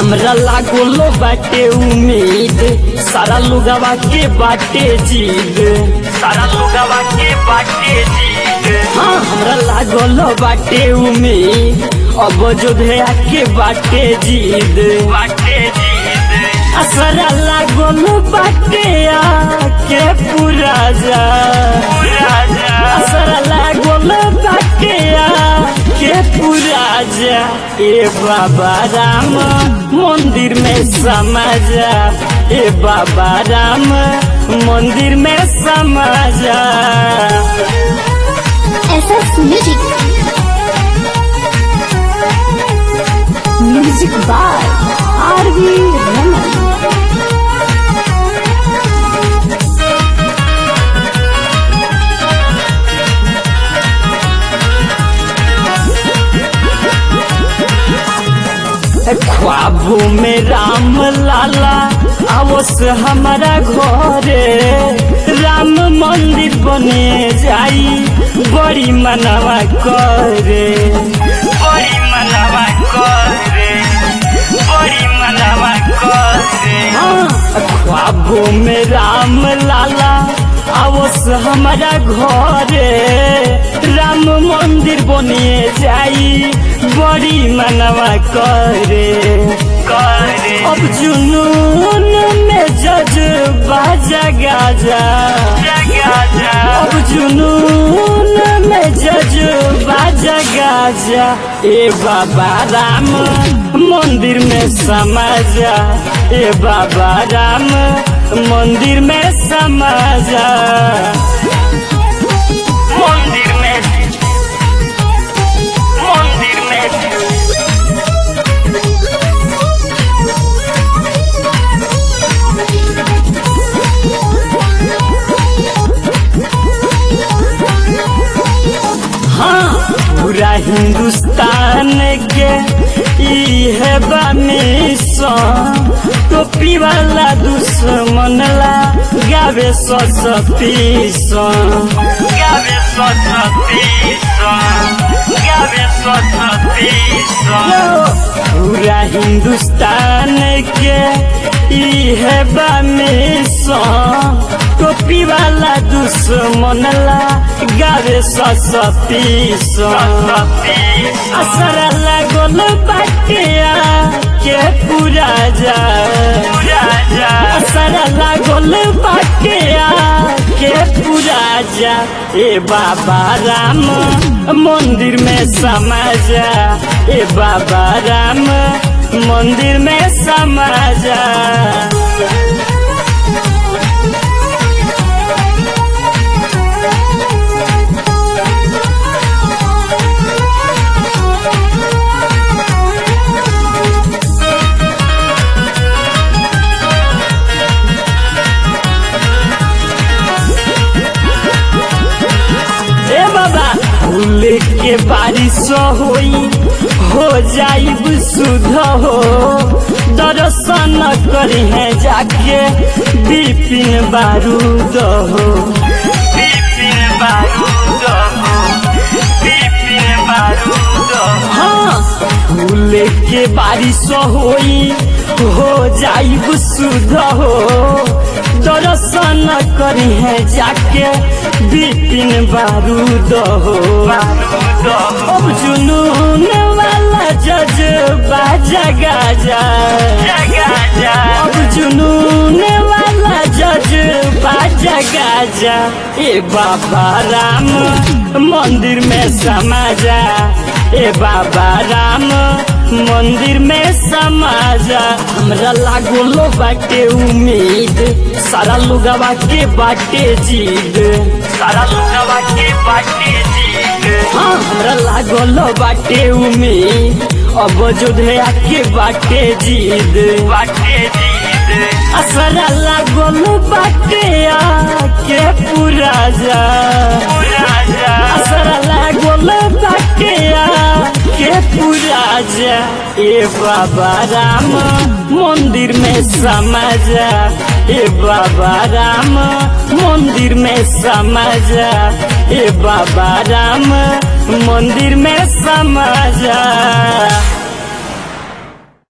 हमरा लागोलो बाटे उम्मीद सारा लोगवा के बाटे जीद सारा लोगवा के बाटे जीद हाँ हमरा लागोलो बाटे उम्मीद अब जोधया के बाटे जीद बाटे जीद असरा लागोलो बाटे आके पूरा जा पूरा जा असरा लागोलो बाटे आके पूरा जा ए बाबा राम मंदिर में समा जा ए बाबा राम मंदिर में समा जा SS Music. Music by R.V. Raman. ख्वाबों में राम लाला आवस हमारा घरे राम मंदिर बने जाई बड़ी मनवा करे बड़ी मनवा करे बड़ी मनवा करे हाँ ख्वाबों में राम लाला आवस हमारा घरे राम मंदिर बने जाई बड़ी मनवा करे करे अब जुनून में जज्बा जगा जा अब जुनून में जज्बा जगा जा ए बाबा राम मंदिर में समा जा ए बाबा राम मंदिर में समा जा मंदिर में मंदिर में हाँ पूरा हिंदुस्तान के ई है बामिशन टोपी वाला दुश्मन ला गावे सतीशन गावे सतीशन गावे सतीशन पूरा हिंदुस्तान के ई है बामिशन टोपी वाला दुश्मन ला गावे सतीशन असर लागल बाटिया के पूरा जा असर लागल बाटिया के पूरा जा ए बाबा राम मंदिर में समा जा ए बाबा राम मंदिर में समा जा ए बाबा फूल के बारिश होई हो जाइब सुध हो दर्शन करी है जाके बिपिन बारूद हो बिपिन बारूद हो बिपिन बारूद हाँ फूल के बारिश होई हो जाइब सुध हो दर्शन करी है जाके बिपिन बारूद हो अब जुनून वाला जज्बा जगा जा अब जुनून वाला जज्बा जगा जा ए बाबा राम मंदिर में समा जा ए बाबा राम मंदिर में समा जा हमरा लागोलो बाटे उम्मीद सारा लोगवा के बाटे जीद सारा लोगवा के बाटे जीद हाँ हमरा लागोलो बाटे उम्मीद अब जोधया के बाटे जीद बाटे जीद असरा लागोलो बाटे आके पूरा जा पूरा जा असरा लागोलो बाटे आके पूरा जा ए बाबा राम मंदिर में समा जा ए बाबा राम मंदिर में समा जा ए बाबा राम मंदिर में समा जा